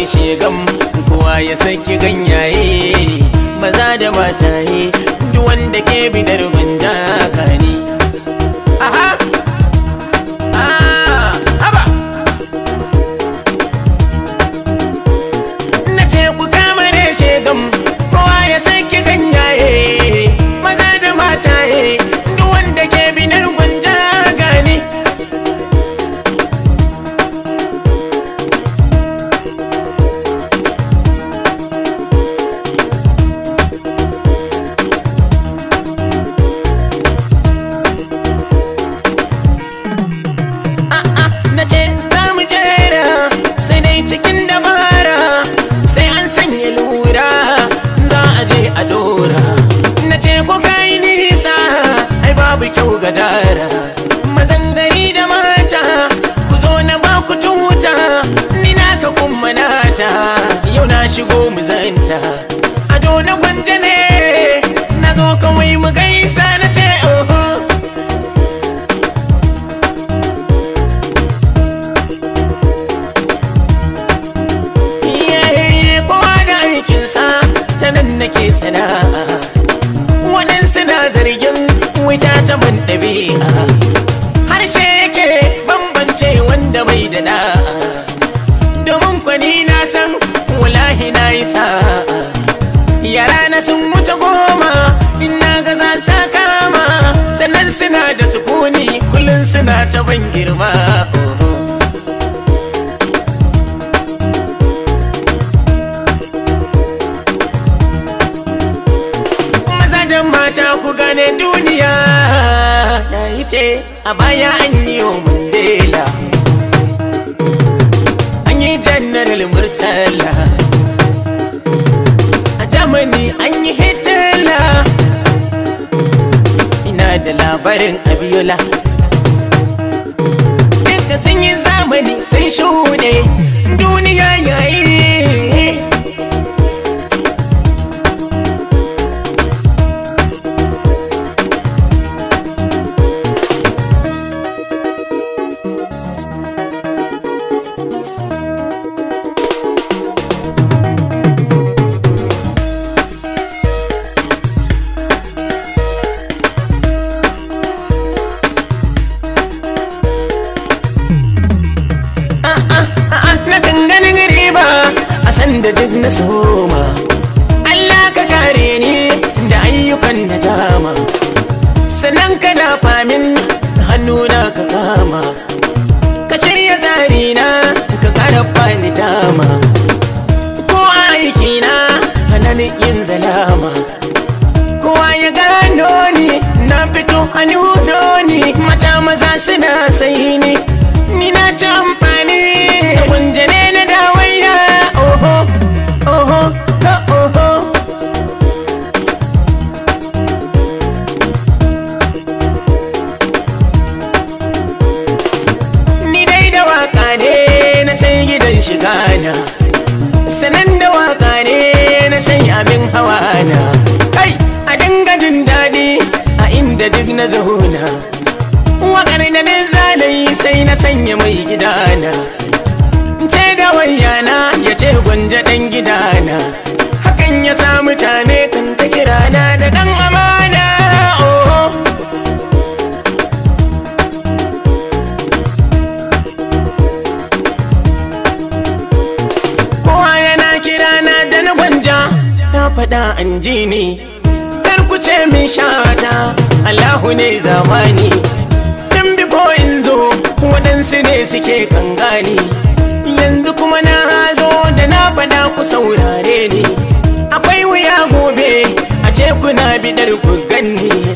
shegam kowa ya saki ganyaye maza da mataye duk wanda ke bidar gwanja kani aha ah haba na ce ku kama ne shegam kowa ya saki ganyaye maza da mataye duk wanda ke bidar gwanja gani na ce za mu jera sai dai cikin dabara sai an sanya lura za a je a dora na ce ko kai nisa ai babu kyau ga dara mazan gari da mata ku zo na ba ku tuta ni naka kuma nata yau na shigo mu zanta ado na gwanja ne na zo kawai mu gaisa na ce oho Iyaye kowa da aikinsa ta nan nake sana'a waɗansu na zargin wuta ta ban ɗabi'a harshe yake bambance wanda bai da da'a domin kwani na san wallahi na yi sa'a yara na sun wuce goma ina ga za sa kama sannan suna da sukuni kullum suna ta ban girma oh. maza da mata ku gane duniya na yi ce a baya an yi wa mandela an yi janaral murtala a germany an yi hitler ina da labarin abiola duka sun yi zamani sun shuɗe duniya yayi na ganin riba a sanda duk na soma Allah ka kare ni da ayyukan na dama sannan ka dafa min hannuna ka kama ka shirya zarina ka kara bani dama ko aikina hannun yin zalama kowa ya gano ni na fito hannu ni mata maza suna sai ni ni na ci amfani da gunjane na dawaiya oho oho ka oho ni dai da waka ne na sai gidan shiga na sanan da waka ne na sai abin hawa na kai a dinga jin daɗi a inda duk na zauna wakar da na zanayi sai na sanya mai gidana ce da wayana ya ce gwanja ɗan gidana hakan ya sa mutane kan ta kirana da ɗan amana oh. kowa yana kirana da na gwanja na faɗa an ji ni kar ku ce min shata Allahu ne zamani tun bifo in zo waɗansu ne suke kan gani yanzu kuma na zo da na faɗa ku saurare ni akwai wuya gobe a ce kuna bidar ku ganni